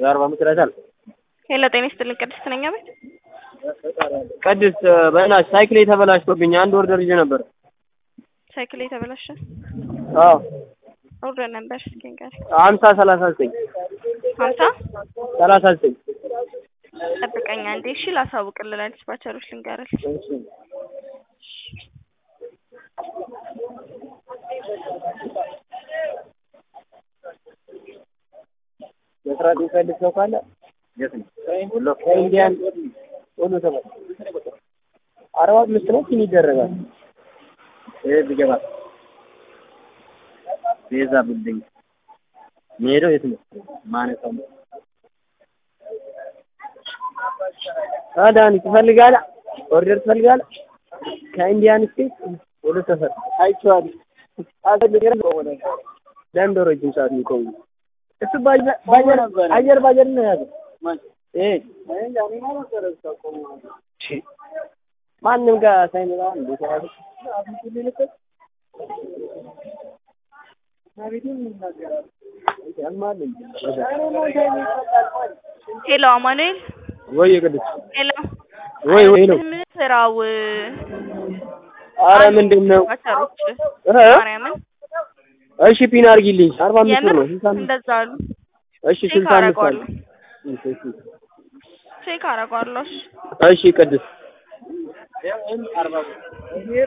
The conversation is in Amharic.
የአርባ አምስት ይላታል። ሄሎ ጤና ይስጥልኝ ቅድስት ነኝ አቤት ቅድስት በእናትሽ ሳይክሌ ተበላሽቶብኝ አንድ ወር ደርጄ ነበር። ሳይክል የተበላሸ አዎ ኦርደር ነበር እስኪ ንገረኝ ሀምሳ ሰላሳ ዘጠኝ ሀምሳ ሰላሳ ዘጠኝ ጠብቀኝ አንዴ እሺ ላሳውቅልህ ለዲስፓቸሮች ልንገርልህ መስራት የሚፈልግ ሰው ካለ ሁሉ ከኢንዲያን ሁሉ ተመ አርባ አምስት ነው ፊን ይደረጋል። ይሄ ቢገባ ቤዛ ብልኝ የሚሄደው የት ነው? ማነሳው ነው አዳኒ ትፈልጋለህ? ኦርደር ትፈልጋለህ? ከኢንዲያን ስቴት ወደ ሰፈር አይቼዋለሁ። ለምን ረጅም ሰዓት የሚቆዩ እሱ ባጀር አየር ባጀር ነው የያዘው። ይሄ ማንም ጋር ሳይመጣ እንዴት ያዘ? ሄሎ አማኑኤል ወይ ቅዱስ ሄሎ ወይ ወይ ነው ምን ስራው አረ ምንድን ነው ዲስፓቸሮች እ ማርያምን እሺ ፒን አድርጊልኝ አርባ አምስት ብር የምር ነው ስልሳ አምስት እንደዛ አሉ እሺ ቼክ ስልሳ አምስት አለ አደርገዋለሁ እሺ እሺ ቼክ አደርገዋለሁ እሺ እሺ ቅዱስ